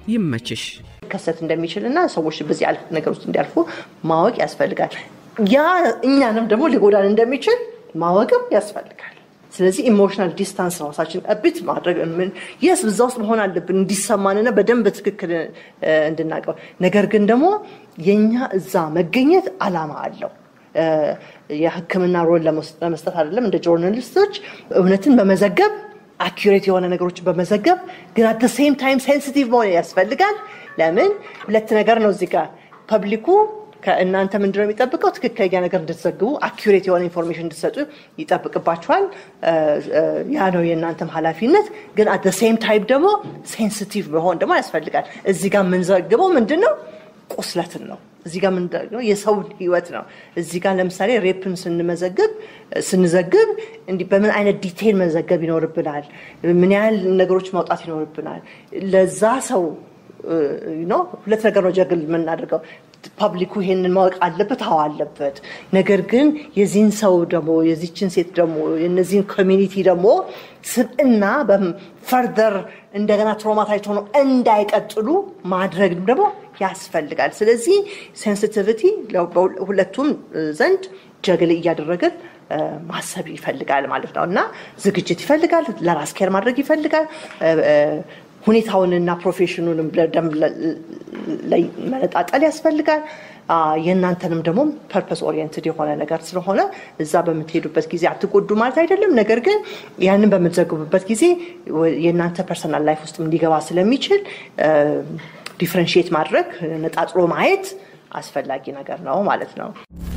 ይመችሽ። ሊከሰት እንደሚችል እና ሰዎች በዚህ ነገር ውስጥ እንዲያልፉ ማወቅ ያስፈልጋል። ያ እኛንም ደግሞ ሊጎዳን እንደሚችል ማወቅም ያስፈልጋል። ስለዚህ ኢሞሽናል ዲስታንስ ራሳችን እብት ማድረግ የስ እዛ ውስጥ መሆን አለብን እንዲሰማንና በደንብ ትክክል እንድናቀው። ነገር ግን ደግሞ የኛ እዛ መገኘት አላማ አለው። የሕክምና ሮል ለመስጠት አይደለም። እንደ ጆርናሊስቶች እውነትን በመዘገብ አኪሬት የሆነ ነገሮችን በመዘገብ ግን አት ሴም ታይም ሴንሲቲቭ መሆን ያስፈልጋል። ለምን ሁለት ነገር ነው እዚህ ጋር ፐብሊኩ ከእናንተ ምንድነው የሚጠብቀው? ትክክለኛ ነገር እንድትዘግቡ አኪሬት የሆነ ኢንፎርሜሽን እንድትሰጡ ይጠብቅባችኋል። ያ ነው የእናንተም ኃላፊነት። ግን አት ሴም ታይም ደግሞ ሴንሲቲቭ መሆን ደግሞ ያስፈልጋል። እዚህ ጋር የምንዘግበው ምንድን ነው? ቁስለትን ነው። እዚህ ጋር የምንዘግበው የሰውን ህይወት ነው። እዚህ ጋር ለምሳሌ ሬፕን ስንመዘግብ ስንዘግብ እንዲህ በምን አይነት ዲቴይል መዘገብ ይኖርብናል? ምን ያህል ነገሮች ማውጣት ይኖርብናል? ለዛ ሰው ሁለት ነገር ነው ጀግል የምናደርገው ፐብሊኩ ይሄንን ማወቅ አለበት። አዎ አለበት። ነገር ግን የዚህን ሰው ደግሞ የዚችን ሴት ደግሞ የነዚህን ኮሚኒቲ ደግሞ ስብዕና ፈርደር እንደገና ትሮማታይዝ ሆነው እንዳይቀጥሉ ማድረግ ደግሞ ያስፈልጋል። ስለዚህ ሴንሲቲቪቲ ሁለቱም ዘንድ ጀግል እያደረግን ማሰብ ይፈልጋል ማለት ነው እና ዝግጅት ይፈልጋል። ለራስ ኬር ማድረግ ይፈልጋል። ሁኔታውንና ፕሮፌሽኑንም በደንብ ላይ መነጣጠል ያስፈልጋል። የእናንተንም ደግሞ ፐርፐስ ኦሪየንትድ የሆነ ነገር ስለሆነ እዛ በምትሄዱበት ጊዜ አትጎዱ ማለት አይደለም። ነገር ግን ያንን በምትዘግቡበት ጊዜ የእናንተ ፐርሰናል ላይፍ ውስጥ ሊገባ ስለሚችል ዲፍረንሺየት ማድረግ ነጣጥሎ ማየት አስፈላጊ ነገር ነው ማለት ነው።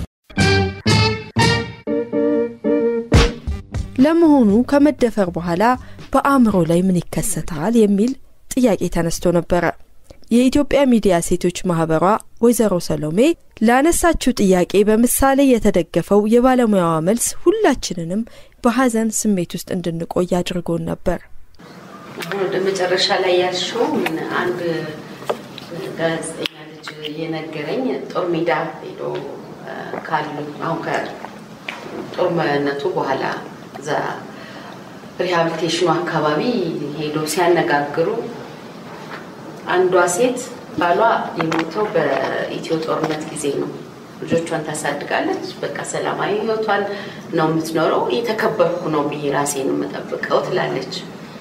ለመሆኑ ከመደፈር በኋላ በአእምሮ ላይ ምን ይከሰታል የሚል ጥያቄ ተነስቶ ነበረ። የኢትዮጵያ ሚዲያ ሴቶች ማህበሯ ወይዘሮ ሰሎሜ ላነሳችው ጥያቄ በምሳሌ የተደገፈው የባለሙያዋ መልስ ሁላችንንም በሀዘን ስሜት ውስጥ እንድንቆይ አድርጎን ነበር። ወደ መጨረሻ ላይ ያልሽው አንድ ጋዜጠኛ ልጅ የነገረኝ ጦር ሜዳ ሄዶ ካሉ አሁን ከጦርነቱ በኋላ እዛ ሪሃብሊቴሽኑ አካባቢ ሄዶ ሲያነጋግሩ አንዷ ሴት ባሏ የሞተው በኢትዮ ጦርነት ጊዜ ነው። ልጆቿን ታሳድጋለች። በቃ ሰላማዊ ህይወቷን ነው የምትኖረው። የተከበርኩ ነው ብዬ ራሴን የምጠብቀው ትላለች።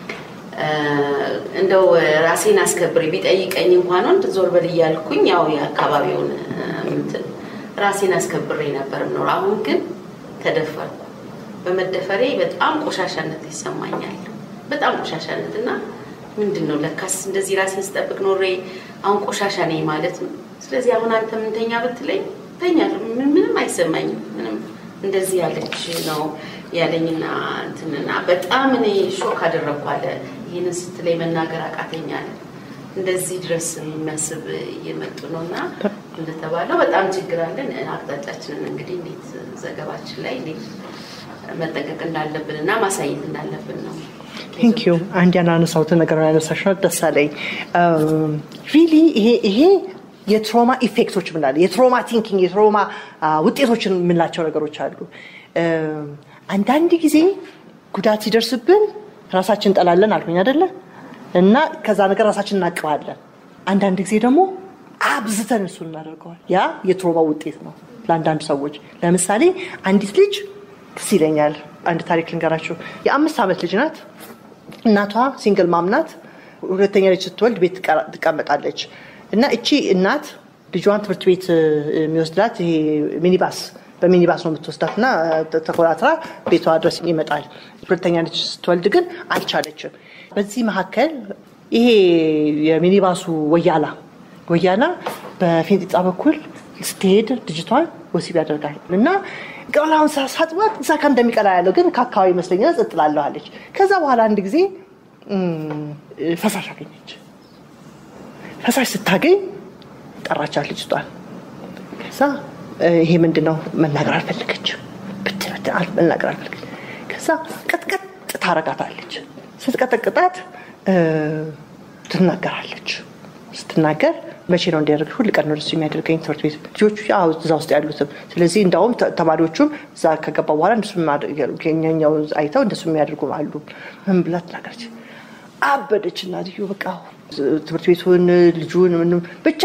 እንደው ራሴን አስከብሬ ቢጠይቀኝ እንኳን ወንድ ዞር በል እያልኩኝ ያው የአካባቢውን እንትን ራሴን አስከብሬ ነበር የምኖረው። አሁን ግን ተደፈርኩ። በመደፈሬ በጣም ቆሻሻነት ይሰማኛል። በጣም ቆሻሻነት እና ምንድን ነው ለካስ እንደዚህ ራሴን ስጠብቅ ኖሬ አሁን ቆሻሻ ነኝ ማለት ነው። ስለዚህ አሁን አንተ ምንተኛ ብትለኝ ተኛለሁ። ምንም አይሰማኝም። ምንም እንደዚህ ያለች ነው ያለኝና እንትንና በጣም እኔ ሾክ አደረግኩ አለ። ይህንን ስትለኝ መናገር አቃተኛል። እንደዚህ ድረስ የሚያስብ እየመጡ ነው እና እንደተባለው በጣም ችግር አለን። አቅጣጫችንን እንግዲህ እንዴት ዘገባችን ላይ እንዴት መጠንቀቅ እንዳለብን እና ማሳየት እንዳለብን ነው። ቴንክ ዩ አንድ ያናነሳሁትን ነገር ያነሳሽ ነው ደስ አለኝ። ሪሊ ይሄ ይሄ የትሮማ ኢፌክቶች ምናለ የትሮማ ቲንኪንግ የትሮማ ውጤቶችን የምንላቸው ነገሮች አሉ። አንዳንድ ጊዜ ጉዳት ሲደርስብን ራሳችን እንጠላለን አልኩኝ አደለ? እና ከዛ ነገር ራሳችን እናቅባለን። አንዳንድ ጊዜ ደግሞ አብዝተን እሱን እናደርገዋል። ያ የትሮማ ውጤት ነው ለአንዳንድ ሰዎች። ለምሳሌ አንዲት ልጅ ትዝ ይለኛል። አንድ ታሪክ ልንገራችሁ። የአምስት ዓመት ልጅ ናት። እናቷ ሲንግል ማም ናት። ሁለተኛ ልጅ ስትወልድ ቤት ትቀመጣለች እና እቺ እናት ልጇን ትምህርት ቤት የሚወስዳት ይሄ ሚኒባስ በሚኒባስ ነው የምትወስዳት እና ተኮራትራ ቤቷ ድረስ ይመጣል። ሁለተኛ ልጅ ስትወልድ ግን አልቻለችም። በዚህ መካከል ይሄ የሚኒባሱ ወያላ ወያላ በፊንጢጣ በኩል ስትሄድ ልጅቷን ወሲብ ያደርጋል እና ቀላውን ሳጥባት እዛ ጋ እንደሚቀላ ያለው ግን ከአካባቢ ይመስለኛል ጽጥላለሁ አለች። ከዛ በኋላ አንድ ጊዜ ፈሳሽ አገኘች። ፈሳሽ ስታገኝ ጠራቻት ልጅቷን። ከዛ ይሄ ምንድን ነው መናገር አልፈለገችም። ብትን መናገር አልፈለገች። ከዛ ቀጥቀጥ ታረጋታለች። ስትቀጠቅጣት ትናገራለች። ስትናገር መቼ ነው እንዲያደርግ ሁል ቀን ነው ደስ የሚያደርገኝ ትምህርት ቤት ልጆቹ እዛ ውስጥ ያሉትም። ስለዚህ እንዳውም ተማሪዎቹም እዛ ከገባ በኋላ እንደሱ ኛኛው አይተው እንደሱ የሚያደርጉ አሉ። ምን ብላ ትናገረች? አበደች እናትዮ። በቃ ትምህርት ቤቱን ልጁን ምንም ብቻ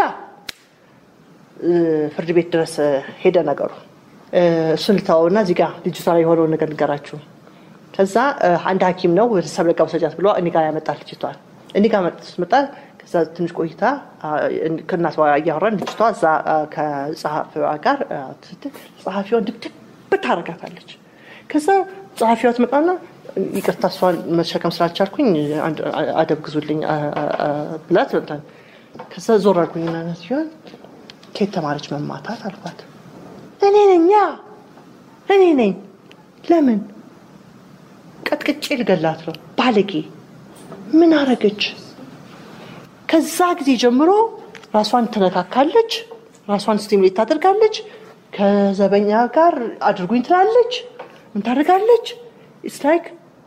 ፍርድ ቤት ድረስ ሄደ ነገሩ። እሱን ልተወውና እዚህ ጋር ልጅቷ ላይ የሆነውን ነገር ልገራችሁ። ከዛ አንድ ሐኪም ነው ቤተሰብ ለጋ ውሰጃት ብሎ እኔ ጋር ያመጣል ልጅቷን። እኔ ጋር መጣ። ከዛ ትንሽ ቆይታ ከእናቷ እያወራን ልጅቷ እዛ ከጸሐፊዋ ጋር ስትል ጸሐፊዋን ድብድብ ታረጋታለች። ከዛ ጸሐፊዋ ትመጣና ይቅርታ እሷን መሸከም ስላልቻልኩኝ አደብ ግዙልኝ ብላት መጣን። ከዛ ዞር አልኩኝና ሲሆን ከየት ተማረች መማታት አልኳት። እኔ ነኛ እኔ ነኝ። ለምን ቀጥቅጬ ልገላት ነው? ባለጌ ምን አረገች? ከዛ ጊዜ ጀምሮ ራሷን ትነካካለች፣ ራሷን ስቲሙሌት ታደርጋለች፣ ከዘበኛ ጋር አድርጉኝ ትላለች። ምን ታደርጋለች? ኢትስ ላይክ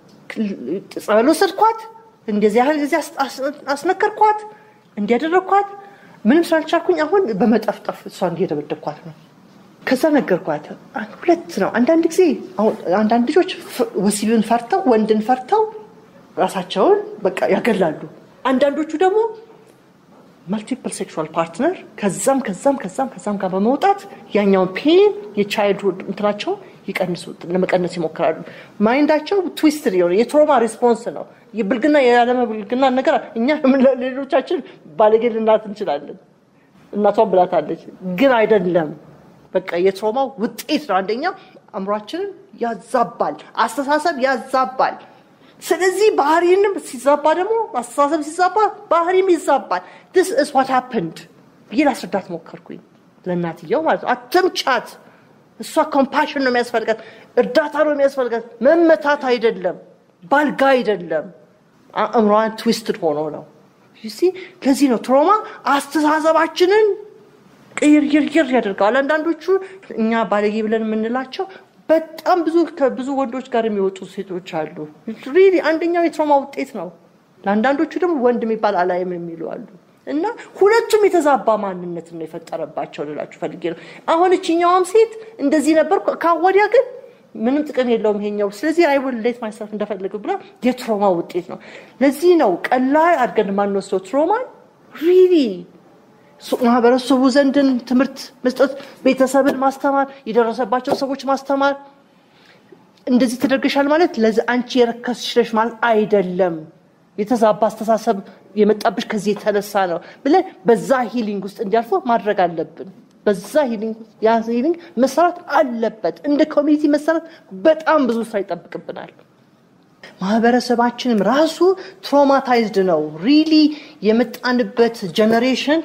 ጸበል ወሰድኳት፣ እንደዚህ ያህል ጊዜ አስነከርኳት፣ እንዲያደረግኳት ምንም ስላልቻልኩኝ አሁን በመጠፍጠፍ እሷ እንዲየደበደብኳት ነው። ከዛ ነገርኳት። ሁለት ነው። አንዳንድ ጊዜ አንዳንድ ልጆች ወሲብን ፈርተው ወንድን ፈርተው ራሳቸውን በቃ ያገላሉ። አንዳንዶቹ ደግሞ መልቲፕል ሴክሹዋል ፓርትነር ከዛም ከዛም ከዛም ከዛም ጋር በመውጣት ያኛውን ፔን የቻይልድሁድ እንትናቸው ይቀንሱ ለመቀነስ ይሞክራሉ። ማይንዳቸው ትዊስት የሆነ የትሮማ ሪስፖንስ ነው። የብልግና የዓለመ ብልግና ነገር እኛ ሌሎቻችን ባለጌ ልናት እንችላለን። እናቷን ብላታለች፣ ግን አይደለም። በቃ የትሮማው ውጤት ነው። አንደኛው አእምሯችንን ያዛባል፣ አስተሳሰብ ያዛባል። ስለዚህ ባህሪንም ሲዛባ ደግሞ አስተሳሰብ ሲዛባ ባህሪም ይዛባል። ስ ኢዝ ዋት ሀፕንድ ብዬ ላስረዳት ሞከርኩኝ ለእናትየው ማለት ነው። አትምቻት። እሷ ኮምፓሽን ነው የሚያስፈልጋት፣ እርዳታ ነው የሚያስፈልጋት፣ መመታት አይደለም፣ ባልጋ አይደለም። አእምሯን ትዊስትድ ሆኖ ነው። ለዚህ ነው ትሮማ አስተሳሰባችንን ቅይርይርይር ያደርገዋል። አንዳንዶቹ እኛ ባለጌ ብለን የምንላቸው በጣም ብዙ ከብዙ ወንዶች ጋር የሚወጡ ሴቶች አሉ። ሪሊ አንደኛው የትሮማ ውጤት ነው። ለአንዳንዶቹ ደግሞ ወንድ የሚባል አላይም የሚሉ አሉ። እና ሁለቱም የተዛባ ማንነት ነው የፈጠረባቸው ልላችሁ ፈልጌ ነው። አሁን እችኛዋም ሴት እንደዚህ ነበር፣ ካወዲያ ግን ምንም ጥቅም የለውም ይሄኛው። ስለዚህ አይ ውል ሌት ማይሰልፍ እንደፈለግ ብላ የትሮማ ውጤት ነው። ለዚህ ነው ቀላል አድርገን የማንወስደው ትሮማን ሪሊ ማህበረሰቡ ዘንድን ትምህርት መስጠት፣ ቤተሰብን ማስተማር፣ የደረሰባቸው ሰዎች ማስተማር። እንደዚህ ተደርገሻል ማለት ለዚህ አንቺ የረከስሽ ነሽ ማለት አይደለም። የተዛባ አስተሳሰብ የመጣብሽ ከዚህ የተነሳ ነው ብለን በዛ ሂሊንግ ውስጥ እንዲያልፉ ማድረግ አለብን። በዛ ሂሊንግ ያ ሂሊንግ መሰራት አለበት። እንደ ኮሚኒቲ መሰራት በጣም ብዙ ስራ ይጠብቅብናል። ማህበረሰባችንም ራሱ ትሮማታይዝድ ነው። ሪሊ የመጣንበት ጀኔሬሽን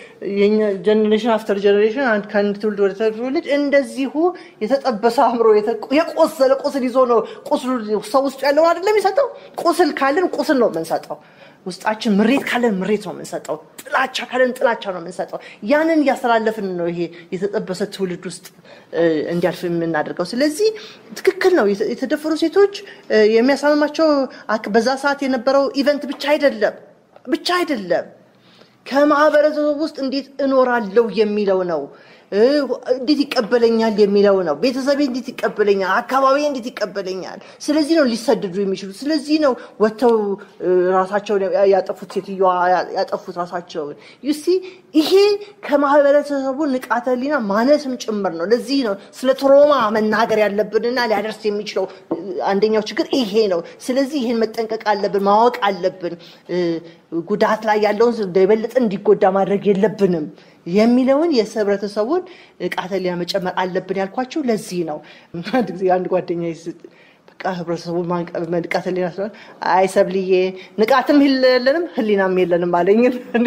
ጀኔሬሽን አፍተር ጀኔሬሽን ከአንድ ትውልድ ወደ ትውልድ እንደዚሁ የተጠበሰ አእምሮ የቆሰለ ቁስል ይዞ ነው። ቁስሉ ሰው ውስጡ ያለውን አይደለም የሚሰጠው። ቁስል ካለን ቁስል ነው የምንሰጠው። ውስጣችን ምሬት ካለን ምሬት ነው የምንሰጠው። ጥላቻ ካለን ጥላቻ ነው የምንሰጠው። ያንን እያስተላለፍን ነው ይሄ የተጠበሰ ትውልድ ውስጥ እንዲያልፍ የምናደርገው። ስለዚህ ትክክል ነው። የተደፈሩ ሴቶች የሚያሳምማቸው በዛ ሰዓት የነበረው ኢቨንት ብቻ አይደለም ብቻ አይደለም ከማህበረሰቡ ውስጥ እንዴት እኖራለሁ የሚለው ነው። እንዴት ይቀበለኛል የሚለው ነው። ቤተሰቤ እንዴት ይቀበለኛል፣ አካባቢ እንዴት ይቀበለኛል። ስለዚህ ነው ሊሰደዱ የሚችሉት። ስለዚህ ነው ወጥተው ራሳቸውን ያጠፉት፣ ሴትዮዋ ያጠፉት ራሳቸውን። ዩሲ ይሄ ከማህበረሰቡ ንቃተ ህሊና ማነስም ጭምር ነው። ለዚህ ነው ስለ ትሮማ መናገር ያለብንና ሊያደርስ የሚችለው አንደኛው ችግር ይሄ ነው። ስለዚህ ይህን መጠንቀቅ አለብን፣ ማወቅ አለብን። ጉዳት ላይ ያለውን የበለጠ እንዲጎዳ ማድረግ የለብንም የሚለውን የህብረተሰቡን ንቃተ ህሊና መጨመር አለብን ያልኳቸው ለዚህ ነው። አንድ ጊዜ አንድ ጓደኛ በቃ ህብረተሰቡን ንቃተ ህሊና ስለሆነ አይ ሰብልዬ ንቃትም የለንም ህሊናም የለንም አለኝ።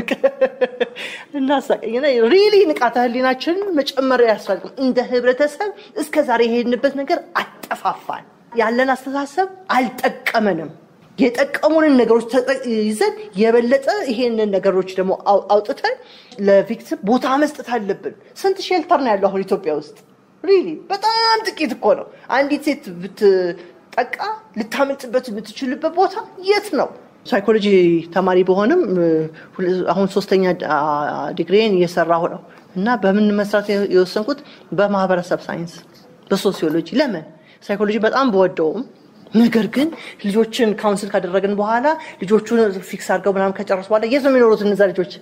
እናሳቀኝና ሪሊ ንቃተ ህሊናችንን መጨመር ያስፈልግም። እንደ ህብረተሰብ እስከ ዛሬ የሄድንበት ነገር አጠፋፋን። ያለን አስተሳሰብ አልጠቀመንም። የጠቀሙንን ነገሮች ይዘን የበለጠ ይሄንን ነገሮች ደግሞ አውጥተን ለቪክቲም ቦታ መስጠት አለብን። ስንት ሼልተር ነው ያለው አሁን ኢትዮጵያ ውስጥ? ሪሊ በጣም ጥቂት እኮ ነው። አንዲት ሴት ብትጠቃ ልታመልጥበት የምትችልበት ቦታ የት ነው? ሳይኮሎጂ ተማሪ በሆንም አሁን ሶስተኛ ዲግሪን እየሰራሁ ነው እና በምን መስራት የወሰንኩት በማህበረሰብ ሳይንስ በሶሲዮሎጂ። ለምን ሳይኮሎጂ በጣም በወደውም ነገር ግን ልጆችን ካውንስል ካደረግን በኋላ ልጆቹን ፊክስ አድርገው ምናምን ከጨረሱ በኋላ የት ነው የሚኖሩት እነዛ ልጆች?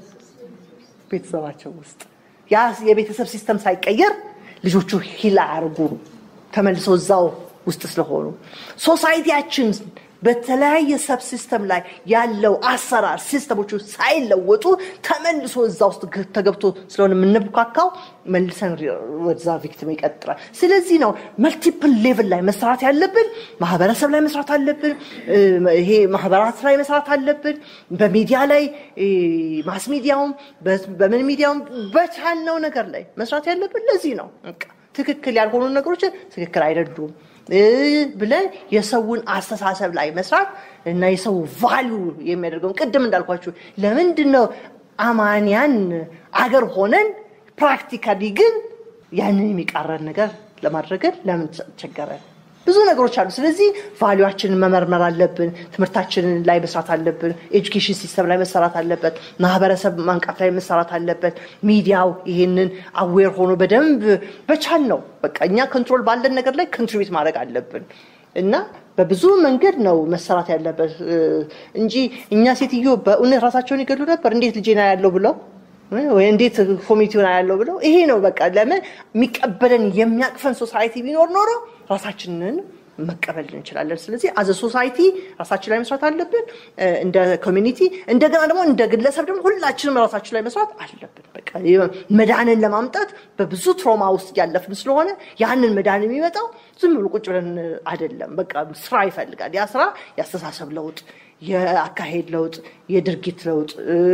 ቤተሰባቸው ውስጥ። ያ የቤተሰብ ሲስተም ሳይቀየር ልጆቹ ሂል አያርጉ ተመልሰው እዛው ውስጥ ስለሆኑ ሶሳይቲያችን በተለያየ ሰብ ሲስተም ላይ ያለው አሰራር ሲስተሞቹ ሳይለወጡ ተመልሶ እዛ ውስጥ ተገብቶ ስለሆነ የምንብካካው መልሰን ወደዛ ቪክቲም ይቀጥላል። ስለዚህ ነው መልቲፕል ሌቭል ላይ መስራት ያለብን። ማህበረሰብ ላይ መስራት አለብን። ይሄ ማህበራት ላይ መስራት አለብን። በሚዲያ ላይ ማስ ሚዲያውም በምን ሚዲያውም በቻልነው ነገር ላይ መስራት ያለብን ለዚህ ነው። ትክክል ያልሆኑ ነገሮችን ትክክል አይደሉም ብለን የሰውን አስተሳሰብ ላይ መስራት እና የሰው ቫሊዩ የሚያደርገውን ቅድም እንዳልኳችሁ ለምንድን ነው አማንያን አገር ሆነን ፕራክቲካሊ ግን ያንን የሚቃረን ነገር ለማድረግን ለምን ቸገረን? ብዙ ነገሮች አሉ። ስለዚህ ቫሊዋችንን መመርመር አለብን። ትምህርታችንን ላይ መስራት አለብን። ኤጁኬሽን ሲስተም ላይ መሰራት አለበት። ማህበረሰብ ማንቃት ላይ መሰራት አለበት። ሚዲያው ይሄንን አዌር ሆኖ በደንብ በቻል ነው በቃ እኛ ኮንትሮል ባለን ነገር ላይ ኮንትሪቢዩት ማድረግ አለብን እና በብዙ መንገድ ነው መሰራት ያለበት እንጂ እኛ ሴትዮ በእውነት ራሳቸውን ይገሉ ነበር እንዴት ልጄና ያለው ብለው ወይ እንዴት ኮሚኒቲውን ያለው ብለው ይሄ ነው በቃ ለምን የሚቀበለን የሚያቅፈን ሶሳይቲ ቢኖር ኖሮ ራሳችንን መቀበል እንችላለን። ስለዚህ አዘ ሶሳይቲ ራሳችን ላይ መስራት አለብን፣ እንደ ኮሚኒቲ እንደገና ደግሞ እንደ ግለሰብ ደግሞ ሁላችንም ራሳችን ላይ መስራት አለብን። በቃ መዳንን ለማምጣት በብዙ ትሮማ ውስጥ ያለፍን ስለሆነ ያንን መዳን የሚመጣው ዝም ብሎ ቁጭ ብለን አይደለም። በቃ ስራ ይፈልጋል። ያ ስራ የአስተሳሰብ ለውጥ የአካሄድ ለውጥ፣ የድርጊት ለውጥ፣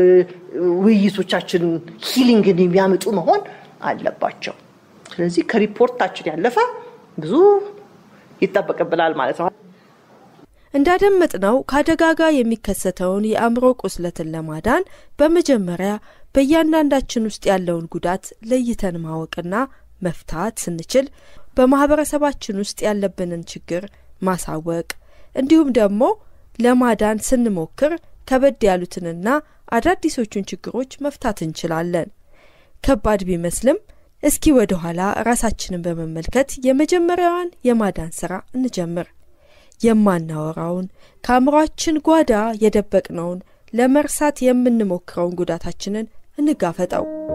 ውይይቶቻችን ሂሊንግን የሚያመጡ መሆን አለባቸው። ስለዚህ ከሪፖርታችን ያለፈ ብዙ ይጠበቅብናል ማለት ነው። እንዳደመጥነው ከአደጋ ጋር የሚከሰተውን የአእምሮ ቁስለትን ለማዳን በመጀመሪያ በእያንዳንዳችን ውስጥ ያለውን ጉዳት ለይተን ማወቅና መፍታት ስንችል በማህበረሰባችን ውስጥ ያለብንን ችግር ማሳወቅ እንዲሁም ደግሞ ለማዳን ስንሞክር ከበድ ያሉትንና አዳዲሶቹን ችግሮች መፍታት እንችላለን። ከባድ ቢመስልም እስኪ ወደ ኋላ ራሳችንን በመመልከት የመጀመሪያዋን የማዳን ስራ እንጀምር። የማናወራውን ከአእምሯችን ጓዳ የደበቅነውን ለመርሳት የምንሞክረውን ጉዳታችንን እንጋፈጠው።